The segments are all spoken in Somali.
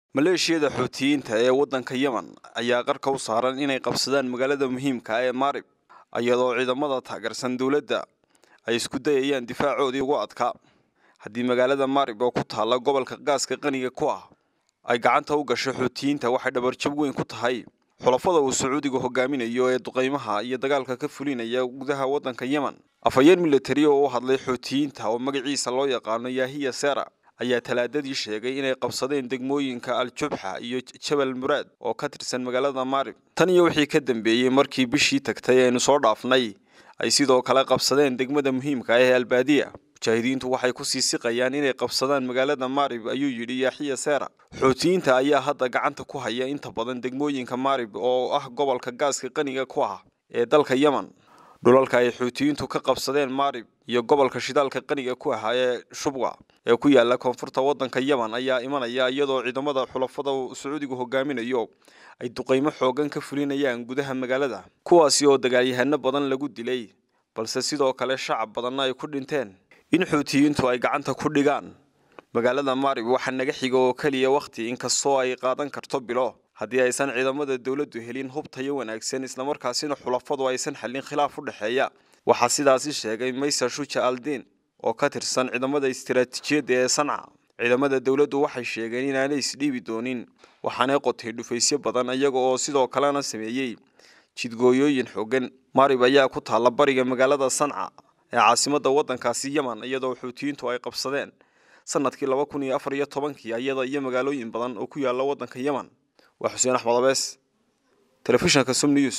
maleeshiyada xuutiyiinta ee waddanka yemen ayaa qarka u saaran inay qabsadaan magaalada muhiimka ee maarib iyadoo ciidamada taageersan dowladda ay isku dayayaan difaacoodii ugu adkaa haddii magaalada maarib oo ku taalla gobolka gaaska qaniga ku ah ay gacanta u gasho xuutiyiinta waxay dhabarjab weyn ku tahay xulafada uu sacuudiga hogaaminayo ee duqaymaha iyo dagaalka ka fulinaya gudaha waddanka yemen afhayeen militari oo u hadlay xuutiyiinta oo magaciisa loo yaqaano yahiya sera ayaa talaadadii sheegay inay qabsadeen degmooyinka al-jubxa iyo jabal muraad oo ka tirsan magaalada maarib tan iyo wixii ka dambeeyey markii bishii tagtay aynu soo dhaafnay ay sidoo kale qabsadeen degmada muhiimka ah ee albaadiya mujaahidiintu waxay ku sii siqayaan inay qabsadaan magaalada maarib ayuu yidhi yaaxiya seera xuutiyiinta ayaa hadda gacanta ku haya inta badan degmooyinka maarib oo ah gobolka gaaska qaniga ku ah ee dalka yemen dhulalka ay xuutiyiintu ka qabsadeen maarib iyo gobolka shidaalka qaniga ku ahaa ee shubwa ee ku yaala koonfurta waddanka yemen ayaa imanaya iyadoo ciidamada xulafada sacuudigu hogaaminayo ay duqaymo xoogan ka fulinayaan gudaha magaalada kuwaasi oo dagaalyahano badan lagu dilay balse sidoo kale shacab badanna ay ku dhinteen in xuutiyiintu ay gacanta ku dhigaan magaalada maarib waxaa naga xiga oo keliya wakhti inkastoo ay qaadan karto bilo haddii aysan ciidamada dowladdu helin hub tayo wanaagsan islamarkaasina xulafadu aysan xallin khilaaf u dhexeeya waxaa sidaasi sheegay maysa shuja aldiin oo ka tirsan ciidamada istiraatiijiyadda ee sanca ciidamada dowladdu waxay sheegeen inaanay isdhiibi doonin waxaanay qotay dhufaysyo badan iyaga oo sidoo kalena sameeyey jidgooyooyin xoogan maarib ayaa ku taalla bariga magaalada sanca ee caasimadda waddankaasi yemen iyadoo xuutiyiintu ay qabsadeen sanadkii laba kun iyo afar iyo tobankii iyada iyo magaalooyin badan oo ku yaala waddanka yemen waa xuseen axmed abees telefishinka sum news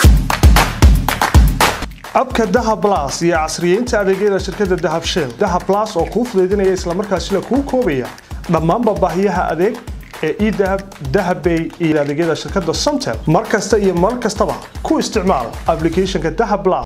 abka dahab blas iyo casriyeynta adeegyada shirkadda dahab shell dahab blas oo kuu fudaydinaya islamarkaasina kuu koobaya dhammaanba baahiyaha adeeg ee edahab dahabbay iyo adeegyada shirkadda somtel mar kasta iyo mar kastaba ku isticmaal applicationka dahab blas